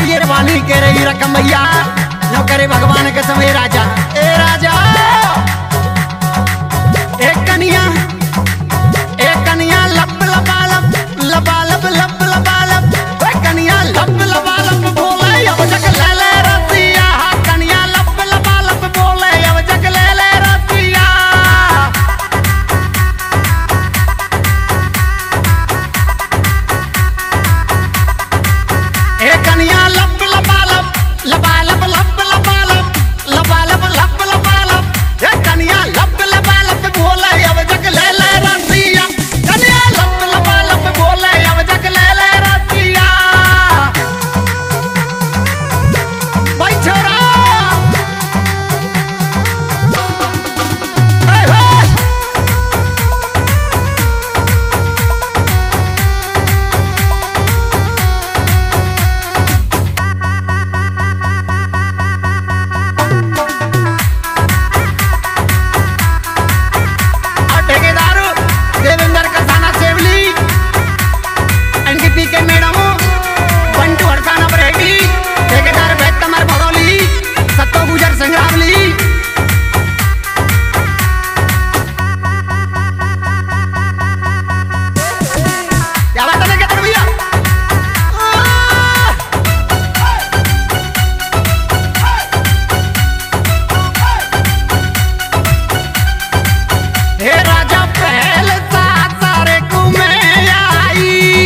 ये वाली के रही रकम भैया जो करे भगवान के समय राजा ए राजा एक कनिया एक कनिया लब लबा लब लबा लब लब लबा लब ओए कनिया लब लबा लब बोले अब जग ले ले रतिया कनिया लब लबा लब बोले अब जग ले ले रतिया ए कनिया लब लबा लब लबा लब लब लबा लब लबा लब लब लबा लब ए कनिया लब लबा लब बोले अब जग ले ले रतिया कनिया लब लबा लब बोले अब जग ले ले रतिया भाई छोरा ए हे और ठेकेदार देवेंद्र कसाना सेवली इनकी पीके मैडम बंटू हड़काना बरेगी ठेकेदार बैत कमर भगौली सत्तो गुजर संग्रामली क्या बात है क्या भैया आह! हे राजा पहल सा सारे कुमे आई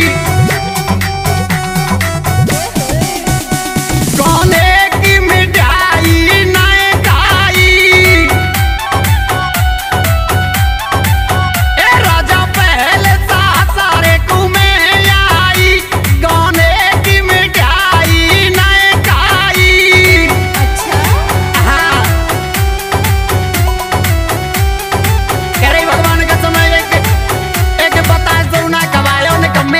कोने की मिठाई नए खाई ए राजा पहल सा सारे कुमे आई कोने की मिठाई नए खाई हाँ कह रही भगवान का समय एक एक बताए जरूना कवायो ने कमे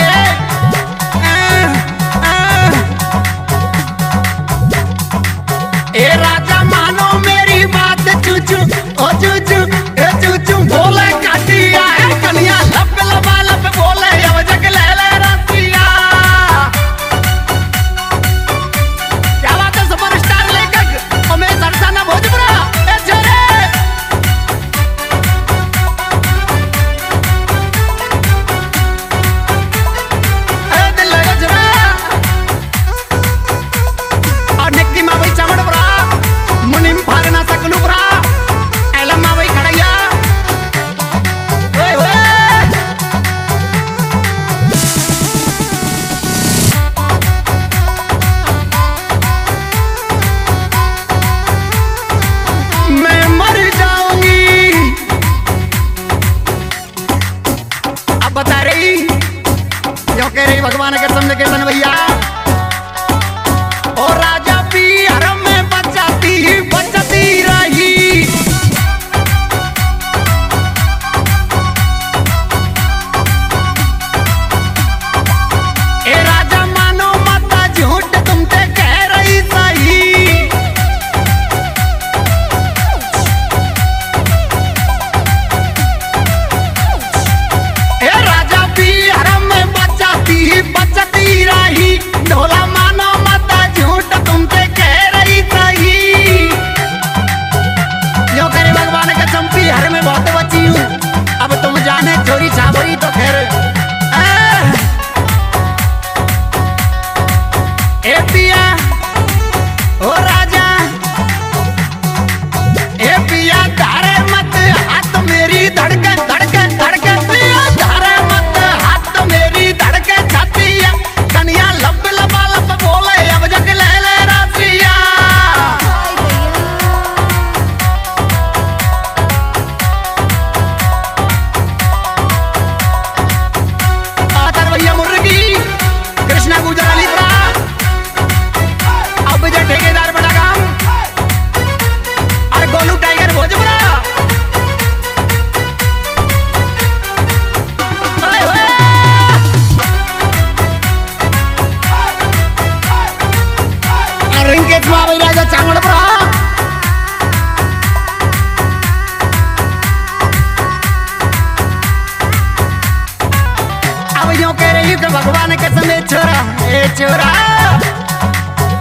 ए राजा मानो मेरी बात चूचू ओ चूचू ए चूचू बोले काटिया है कनिया लब लबा लब बोले अब जग ले ले रसिया क्या बात है सुपरस्टार लेखक और मैं सरसाना भोजपुरा ए छोरे ए दिल लगा जरा और निक्की माँ भाई चमड़ बरा मुनिम फागना सकलू बरा एलम माँ भाई खड़ैया ओए ओए मैं मर जाऊंगी अब बता रही जो कह रही भगवान के समझ के सन भैया और राजा भी हरम में बचाती बचती रही ए राजा मानो माता झूठ तुमसे कह रही सही ए राजा भी हरम में बचाती बचती रही ढोला मानो माता झूठ तुमसे कह रही सही जो करे भगवान के चंपी हर में बहुत बची हूँ अब तुम जाने चोरी छाबरी तो खैर आह! ए पिया ओ राजा ए पिया धारे मत हाथ मेरी धड़कन धड़कन धड़कन पिया धारे मत हाथ मेरी धड़कन छाती है कनिया लब लबा लब बोले अब जग ले ले रसिया आतर भैया मुर्गी कृष्णा गुजर अली प्रा अब जो ठेकेदार बड़ा काम अरे गोलू टाइगर भोजपुरा ओए होए! अरे इनके चुआ भाई राजा चांगड़ पड़ा अब यूं कह रही कि भगवान के समय छोरा ए छोरा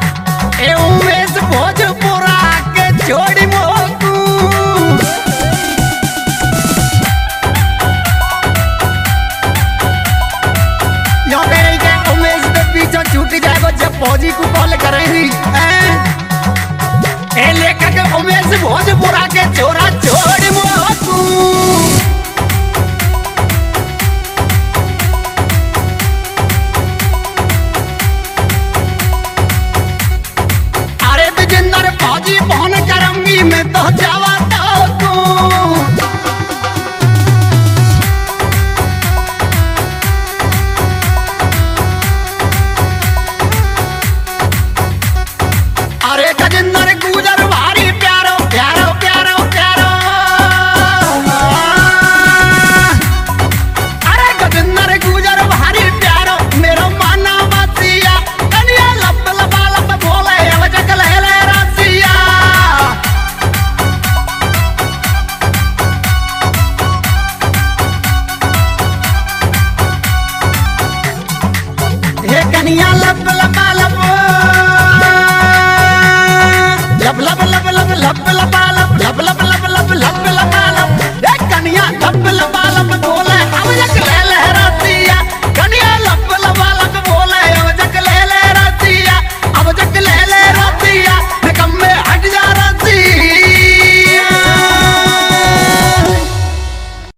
करेंगी हैं? ए लेखक उमेश भोजपुरा के छोरा छोड़ मो तू